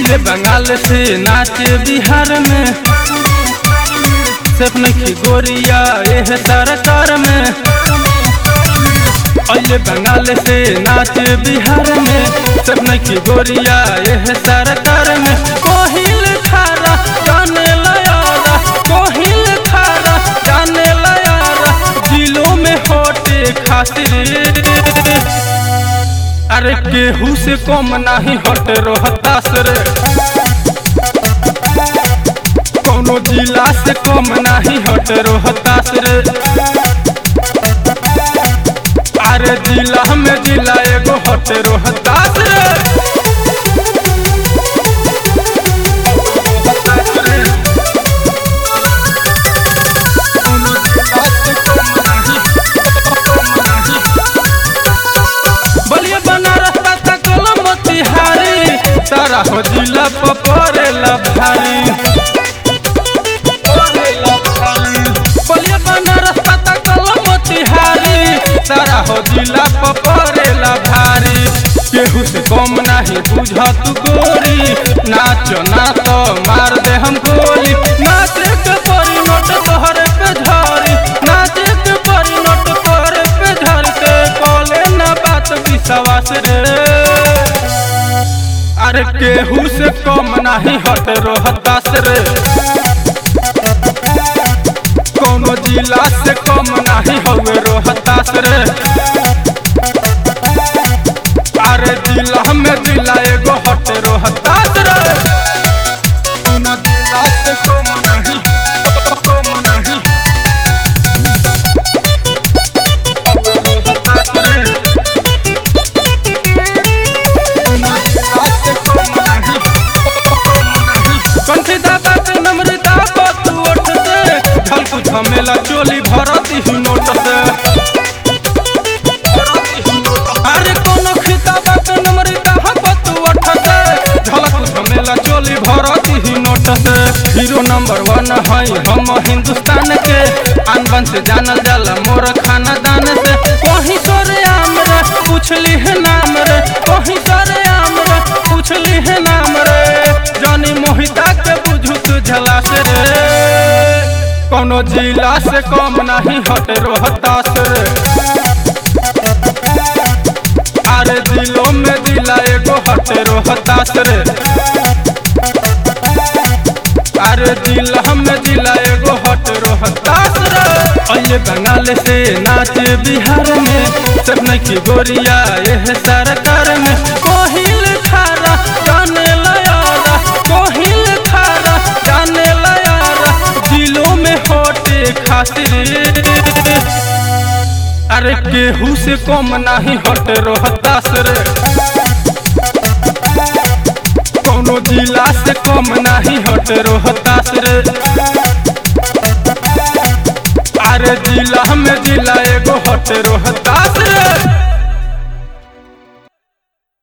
अइले बंगाल से नाचे बिहार में सिर्फ नहीं गोरिया एह सरकार में अइले बंगाल से नाचे बिहार में सिर्फ नहीं गोरिया एह सरकार में कोहिल खारा जाने लयारा कोहिल खारा जाने लयारा दिलों में होटे खातिर अरे केहू से कम नहीं हट रोहतास रे कोनो जिला से कम नहीं हट रोहतास रे अरे जिला में जिला एगो हट रोहतास रे कोनो जिला से कम नहीं, कम नहीं। बलिया बनारस तक कलम तिहारी तारा हो जिला पपरेला भारी बलिया बनारस तक कलम तिहारी तारा हो जिला पपरेला भारी केहू से कम नहीं बुझ तू गोरी नाच ना तो मार दे हम गोली नाचे के परी नोट तोहरे पे झरी नाचे के परी नोट तोहरे पे झरी के कोले ना बात विश्वास रे अरे केहू से कम नहीं हट रोहतास रे कोनो जिला से कम नहीं हवे रोहतास रे अरे जिला में जिला एगो हट रोहतास रे कोनो जिला से कम नहीं कम नहीं रोहतास रे कंठी दादा के नम्रता पतु ओठ से छल कुछ मेला चोली भरती ही नोट से अरे कोनो खिताबा के नम्रता पतु ओठ से झलक कुछ मेला चोली भरती ही नोट से हीरो नंबर वन है हम हिंदुस्तान के आन बन से जानल जाला मोर खानदान से वही तोरे आम रे पूछली है नाम रे वही तोरे आम रे पूछली है नाम रे जानी मोहिता के बुझू तू झलास रे कोनो जिला से कम नहीं हट रोहतास रे अरे जिलों में जिला एगो हट रोहतास रे अरे जिला में जिला एगो हट रोहतास रे अइले बंगाल से नाच बिहार में सब नहीं गोरिया एह सरकार में कोहिल खारा जाने लयारा कोहिल खारा जाने लयारा दिलों में होटे खातिर अरे केहू से कम नहीं हट रोहतास रे कोनो जिला से कम नहीं हट रोहतास रे अरे जिला में जिला एगो हट रोहतास